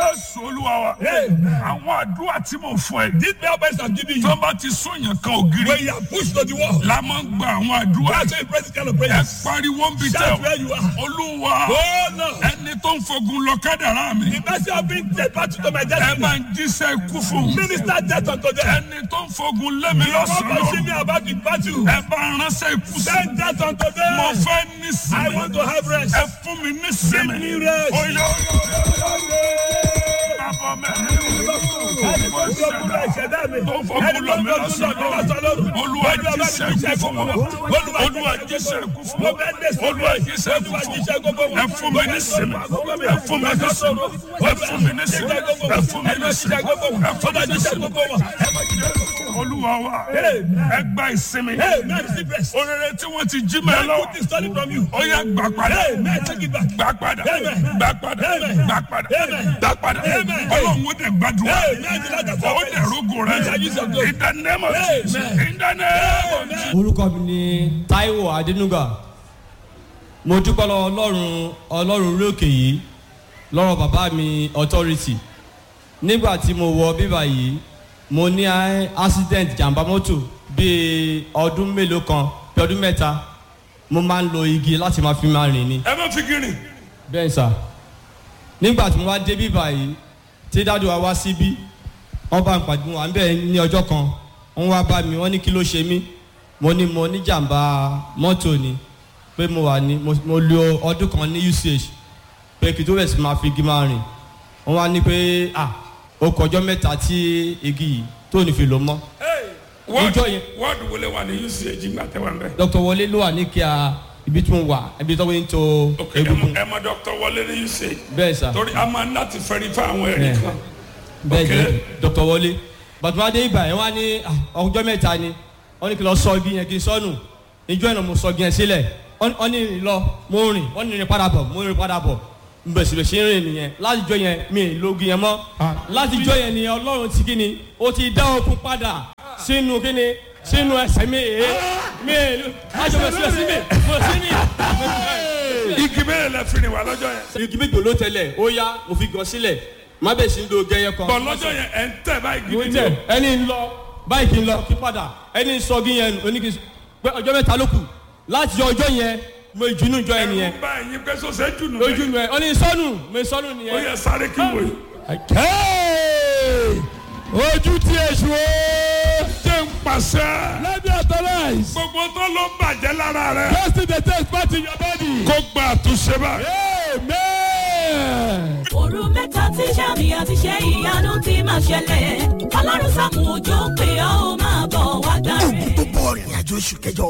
jésù olúwa wa Amen. àwọn àdúrà tí mo fún ẹ These prayer points I'm giving tó you. bá ti sún yàn kan ògiri When you are pushed to the wall. la máa ń gba àwọn àdúrà That's why you pray this kind of ẹ prayers. pariwo ń bi tẹ Shout where you are. olúwa Oh no. ẹni tó ń fogun lọ kádàrá mi The mercy of being dead back to my ẹ destiny. máa ń jíṣẹ́ ikú fún un Minister death unto them. ẹni tó ń fogun lé mi Come lọ́sàn-án and see me about the battle. ẹ bá ránṣẹ́ ikú sí Send death unto mo them. fẹ́ I nísìnyí want to have rest. ẹ fún mi nísìnyí Give me rest. oyè bàbá mẹ́rin Ẹni tó ń gbógun lọ ìṣẹ̀dá mi. tó ń Ẹni fogun tó lọ ń mi gbógun lọ mi lọ́sàn-án lọ́sàn-án lóru. olúwa Olúwa bá mi jíṣẹ́ jíṣẹ́ ikú fún gbogbo wọn wọn. olúwa jíṣẹ́ ikú fún Mo wọn fẹ́ dé sí olúwa mi. jíṣẹ́ ikú Olúwa fún jíṣẹ́ gbogbo wọn wọn. ẹ fún mi nísìnyí ẹ fún mi nísìnyí ẹ fún mi nísìnyí ẹ fún mi nísìnyí ẹ fún mi nísìnyí olúwa wa ẹ gba ìsinmi Hey, man, receive rest. orere tí wọ́n ti jí mẹ́ Man, lọ́wọ́ put this stolen from you. ó yá gbà padà Hey, man, take it back. gbà padà Amen. gbà padà Amen. gbà padà Amen. gbà padà Amen. ọlọ́run ó dẹ̀ gbàdúrà Hey, man, the Lord has ó dẹ̀ rógò rẹ Shall use your glory. in the name of Amen. Jesus in the name of Jesus. orúkọ mi ni taiwo adenuga mo dúpẹ́ lọ ọlọ́run ọlọ́run orí òkè yìí lọ́rọ̀ bàbá mi authority nígbà tí mo wọ bíbá yìí mo ní a- accident jàǹbá mọ́tò bíi ọdún mélòó kan bí ọdún mẹ́ta mo máa ń lo igi láti máa fi máa rìn ni ẹ má fi gírin bẹ́ẹ̀ sà nígbà tí mo wá dé bíbá yìí tí dáàdù wa wá síbí wọ́n bá ń pàdé wọn à ń bẹ̀ ní ọjọ́ kan wọ́n wá bá mi wọ́n ní kí ló ṣe mí mo ní mo ní jàǹbá mọ́tò ni pé mo wà ní mo mo lo ọdún kan ní uch pé kí tó bẹ̀ sí máa fi igi máa rìn wọ́n wá ní pé ah ó kọjọ́ mẹ́ta tí igi yìí tó ní fi lò mọ́ Ìjọ yẹn. wọ́ọ̀dù wọlé wà ní uch gbà tẹ́wà ń bẹ̀. dr wọlé ló wà ní kíá ibi tí mo wà ibi tó ń to ok ẹ egungun mọ- ẹ mọ dr wọlé ní uch bẹ́ẹ̀ sà. torí a máa ń láti fẹ́rí fún àwọn ẹ̀rí Yeah. kan. bẹẹ Ok. jẹ dr wọlé bàtúmọdé ibà yẹn wá ní ah, ọjọ́ mẹ́ta ni wọ́n ní kí n lọ sọ igi yẹn kí n sọnù ìjọ yẹn mo sọ igi yẹn sílẹ̀ wọ́n wọ́n ní rìn lọ mo rìn wọ́n ní rìn padà bọ̀ mo rìn padà bọ̀ bẹ̀sibẹ̀sì ń rìn nìyẹn láti jọ yẹn mi ì lo igi yẹn mọ́ láti jọ yẹn ni ọlọ́run ti kíni ó ti dá okun padà sínú kíni sínú ẹsẹ̀ mi èé mi ì lo láti bẹ̀sibẹ̀sì mi mo sí mi. igi bẹ́ẹ̀ lẹ fi rìn wá lọ́jọ́ yẹn. igi méjì ló tẹlẹ̀ ó yá mo fi gàn sílẹ̀ má bẹ̀ sí ń lo gẹ́yẹ kan bọ̀ lọ́jọ́ yẹn ẹ̀ ń tẹ̀ báyìí mo gidi tẹ ni o. ẹni ń lọ báyìí kì í lọ kí padà ẹni ń sọ gí yẹn oníkì pé ọjọ́ mẹ́ta ló kù láti ọjọ́ yẹn mo ìjùnú jọ ẹni yẹn ẹ̀rù bá ẹ̀yin pé sọ́sẹ̀ jù nù. lójú mi ẹ ọ ní sọnù mo sọnù ó nìyẹn. yẹ sáré kí wò yìí. Ojú tí èṣù o. jẹ́ ń pàṣẹ. Let me authorize. gbogbo tó ló ń bàjẹ́ lára rẹ̀. Just in the test part in your body. kó gba àtúnṣe báyìí. Amen. òru mẹ́ta tí sàmì àti ṣe ìyanu ti máa ṣẹlẹ̀ ọlọ́run sàmù òjò pé ó máa bọ̀ wá gbà rẹ̀. gbogbo ìrìn àjò oṣù kẹjọ